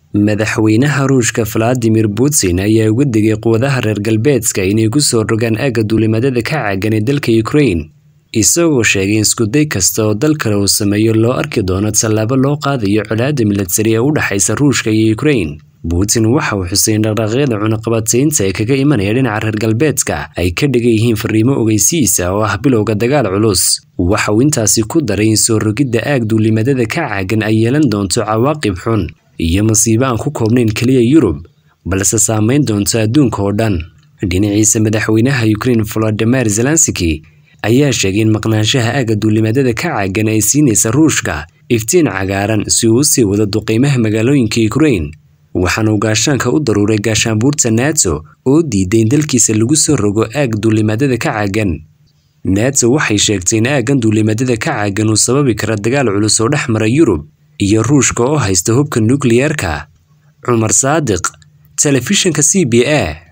Madaxweynaha Ruushka Vladimir Putin ayaa uga digay quwadaha reer galbeedka inay ku soo rogaan aagga duulimaadada ka caagan ee dalka Ukraine, isagoo sheegay in isku day kasta oo dal kale uu sameeyo loo arki doono tallaabo loo qaadayo colaadda milatari ee u dhaxaysa Ruushka iyo Ukraine. Putin waxa uu xusay in dhaqdhaqaaqyada cunaqabataynta ee kaga imanaya dhinaca reer galbeedka ay ka dhigan yihiin fariimo ogeysiisa oo ah bilowga dagaal culus. Waxa uu intaasi ku daray in soo rogidda aag duulimaadada ka caagan ay yeelan doonto cawaaqib xun iyo masiibo aan ku koobnayn keliya Yurub, balse saameyn doonto adduunka oo dhan. Dhinaciisa madaxweynaha Ukraine Volodymyr Zelensky ayaa sheegay in maqnaanshaha aagga duulimaadada ka caagan ay siinaysa Ruushka iftiin cagaaran si uu u sii wado duqeymaha magaalooyinka Ukraine. waxaana uu gaashaanka u daruuray gaashaanbuurta NATO oo diiday in dalkiisa lagu soo rogo aag duulimaadada ka caagan. NATO waxay sheegtay in aaggan duulimaadada ka caagan uu sababi kara dagaal culus oo dhex mara Yurub iyo Ruushka oo haysta hubka nukliyeerka. Cumar Saadiq, Telefishinka CBA.